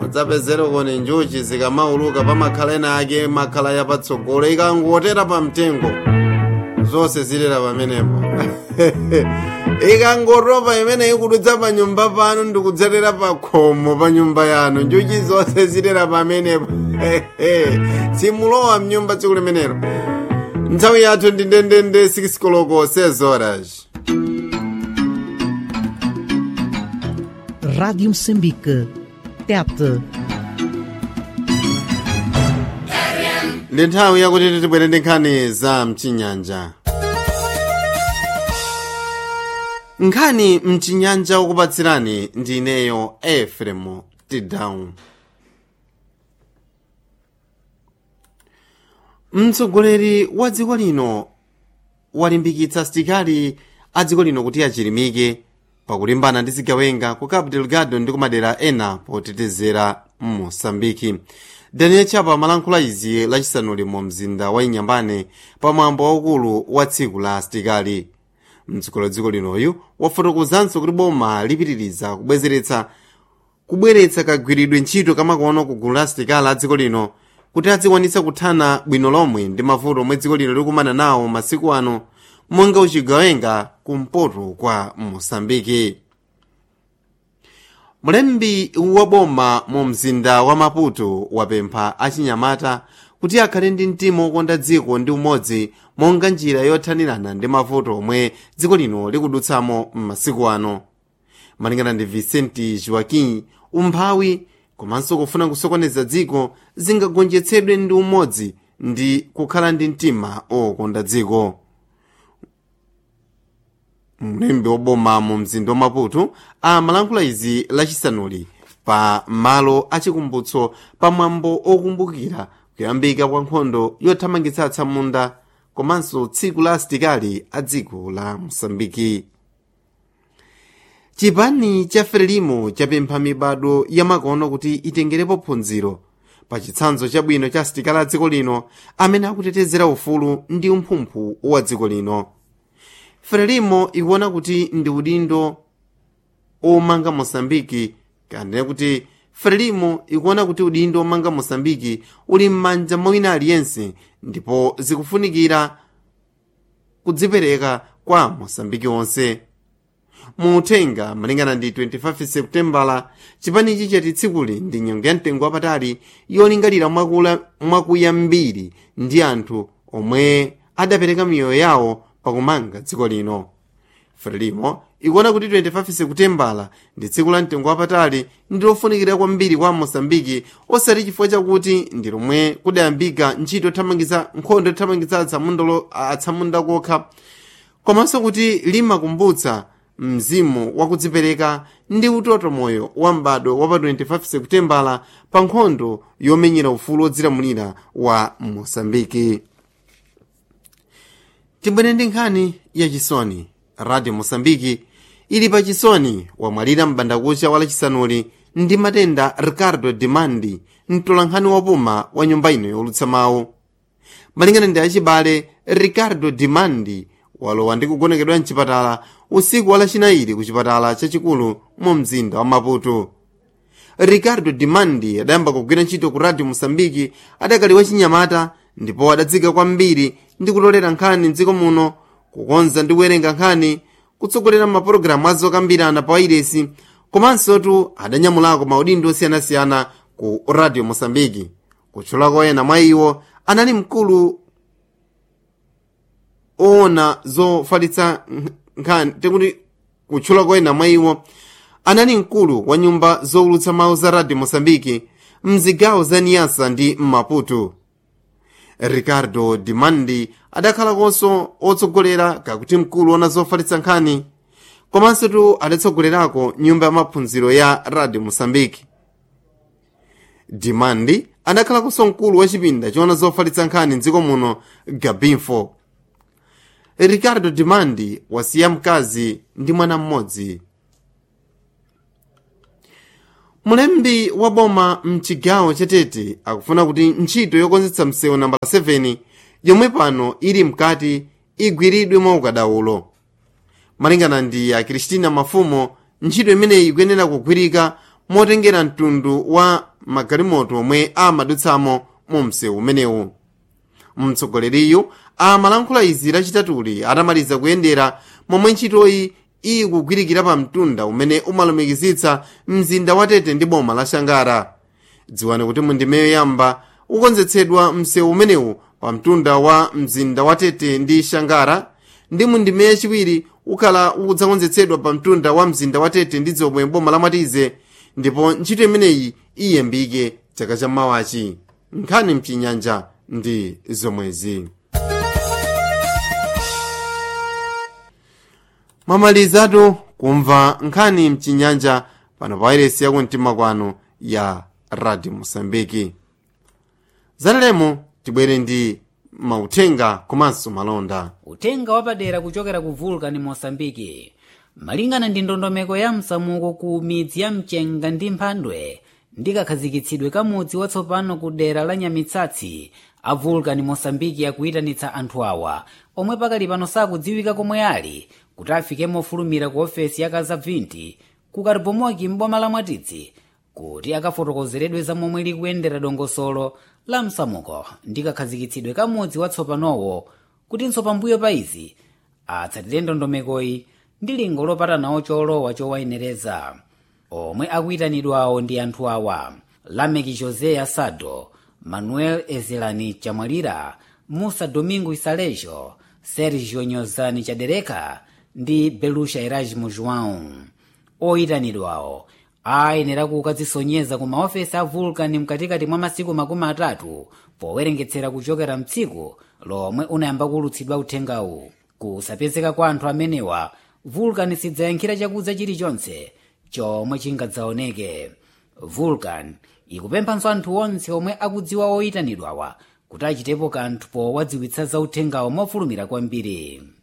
mudzapezere koni njuchi zikamauluka pamakhala ena ake makhala yapatsogolo ikangotera pamtengo zonse zilera pamenepo ikangotopa imene ikudutsa pa nyumba pano ndikudzatera pa khomo pa nyumba yanu njuchi zonse zilera pamenepo simulowa mnyumba tsiku limenelo nthawi yathu ndi ndendende 6 koloko 6 horas Rádio Moçambique. TET. ndi nthawi yakuti tibwere ndi nkhani za mchinyanja nkhani mchinyanja ukupatsirani ndi ineyo efremu tidown mtsogoleri wa dziko lino walimbikitsa asitikali a dziko lino kuti achilimike pakulimbana ndi zigawenga ku cabo delgado ndi kumadera ena potetezera mosambiki daniel chapa amalankhula izi lachisanuli mu mzinda wa inyambane pamwambo waukulu wa tsiku la asitikali mtsogoleri wa dziko linoyu wafotokozanso kuti boma lipitiriza kubwezeretsa kubweretsa kagwiridwe ntchito kamakono ku gulu la asitikali a dziko lino kuti adzikwanitsa kuthana bwino lomwe ndi mavuto omwe dziko lino likumana nawo masiku ano monga uchigawenga kumpoto kwa mosambiki mlembi wa boma mu mzinda wa maputo wapempha achinyamata kuti akhale ndi mtima wokonda dziko ndi umodzi monga njira yothanirana ndi mavuto omwe dziko lino likudutsamo m'masiku ano malingana ndi vicente joaquim umphawi komanso kufuna kusokoneza dziko zingagonjetsedwe ndi umodzi ndi kukhala ndi mtima wokonda dziko mlembi woboma mu mzinda wa maputo amalankhula izi lachisanuli pa malo achikumbutso pamwambo okumbukira kuyambika kwa nkhondo yothamangitsa atsamunda komanso tsiku la asitikali a dziko la mosambiki chipani cha frelimo chapempha mibado yamakono kuti itengerepo phunziro pa chitsanzo chabwino cha asitikali a dziko lino amene akutetezera ufulu ndi umphumphu wa dziko lino frelimo ikuona kuti ndi udindo omanga mosambiki kanene kuti frelimo ikuona kuti udindo omanga mosambiki uli m'manja mwa wina aliyense ndipo zikufunikira kudzipereka kwa mosambiki onse muuthenga malingana ndi 25 seputembala chipanichi chati tsikuli ndi nyengo ya mtengo wapatali yolingalira mwakuya mbiri ndi anthu omwe adapereka miyoyo yawo pakumanga dziko lino frelimo ikuona kuti 25 sekutembala ndi tsiku la mtengo wapatali ndi lofunikira kwambiri kwa mosambiki osati chifukwa chakuti ndi lomwe kudayambika ntchito yothamangitsa nkhondo yothamangitsa atsamunda kokha komanso kuti limakumbutsa mzimu wakudzipereka ndi utoto moyo wa m'bado wa pa 25 sekutembala pa nkhondo yomenyera ufulu wodzilamulira wa mosambiki tibwere ndi nkhani yachisoni radio mosambiki ili pa chisoni wamwalira m'bandakucha wa lachisanuli ndi matenda ricardo demandi mtolankhani wapuma wa nyumba ino yolutsa mawu malingana ndi achibale ricardo demandi walowa ndi kugonekedwa mchipatala usiku wa lachinayi ku chipatala chachikulu mu mzinda wa maputo ricardo demandi adayamba kugwira ntchito ku radio mosambiki adakali wachinyamata ndipo adadzika kwambiri ndi kutolera nkhani mdziko muno kukonza ndi kuwerenga nkhani kutsogolera mapulogalamu azokambirana pa wairesi komansotu adanyamulako maudindo osiyanasiyana ku radio mosambiki kutchulako ena mwa iwo anali mkulu oona zofalitsa nkhani tekuti kutchulako ena mwa iwo anali mkulu wa nyumba zowulutsa mawu za radio mosambiki mzigawo za niyasa ndi maputo ricardo demandi adakhalakonso otsogolera kakuti mkulu ona zofalitsa nkhani komansotu adatsogolerako nyumba ya maphunziro ya radio mosambiki demandi adakhalakonso mkulu wa chipinda choona zofalitsa nkhani mdziko muno gabinfo ricardo demandi wasiya mkazi ndi mwana mmodzi mulembi wa boma mchigawo chatete akufuna kuti ntchito yokonzetsa msewu namba 7 yomwe pano ili mkati igwiridwe mwa ukadaulo malingana ndi a kristina mafumo ntchito imeneyi ikuyenera kugwirika motengera mtundu wa magalimoto omwe amadutsamo mu msewu umenewu mtsogoleriyu amalankhula izi lachitatuli atamaliza kuyendera momwe ntchitoyi ikugwirikira pa mtunda umene umalumikizitsa mzinda wa tete ndi boma la shangara dziwani kuti mundimeyo yamba ukonzetsedwa msewu umenewu pa mtunda wa mzinda wa tete ndi shangara ndi mundimeyo yachiwiri ukhala udzakonzetsedwa pa mtunda wa mzinda wa tete ndi dzomwe boma la mwatize ndipo ntchito imeneyi iyembike chaka cha mawachi nkhani mchinyanja ndi zomwezi mwamalizatu kumva nkhani mchinyanja pano pa wairesi yakumtima kwanu ya radio mosambiki zatalemo tibwere ndi mauthenga komanso malonda uthenga wapadera kuchokera ku vulcan mosambiki malingana ndi ndondomeko ya msamuko ku midzi ya mchenga ndi mphandwe ndi kakhazikitsidwe ka mudzi watsopano ku dera la nyamitsatsi a vulcan mosambiki akuyitanitsa anthu awa omwe pakali pano sakudziwika komwe ali kuti afike mofulumira ku ofesi ya kazabvinti ku karibomoki m'boma la mwatitsi kuti akafotokozeredwe za momwe likuyendera dongosolo la msamuko ndi kakhazikitsidwe ka mudzi watsopanowo kutinso pambuyo pa izi atsatire ndondomekoyi ndi lingo lopatanawo cholowa chowayenereza omwe akuyitanidwawo ndi anthu awa lameki josé asado manuel ezelani chamwalira musa domingo isalejo sergio nyozani chadereka ndi belusha erasmo joão oyitanidwawo ayenera kukadzisonyeza ku maofesi a vulcan mkatikati mwa masiku makumi atatu powerengetsera kuchokera mtsiku lomwe unayamba kulutsidwa uthengawu kusapezeka kwa anthu amenewa vulcan sidzayankhira chakudza chilichonse chomwe chingadzaoneke vulcan ikupemphanso anthu onse omwe akudziwa oyitanidwawa kuti achitepo kanthu powadziwitsa za uthengawo mofulumira kwambiri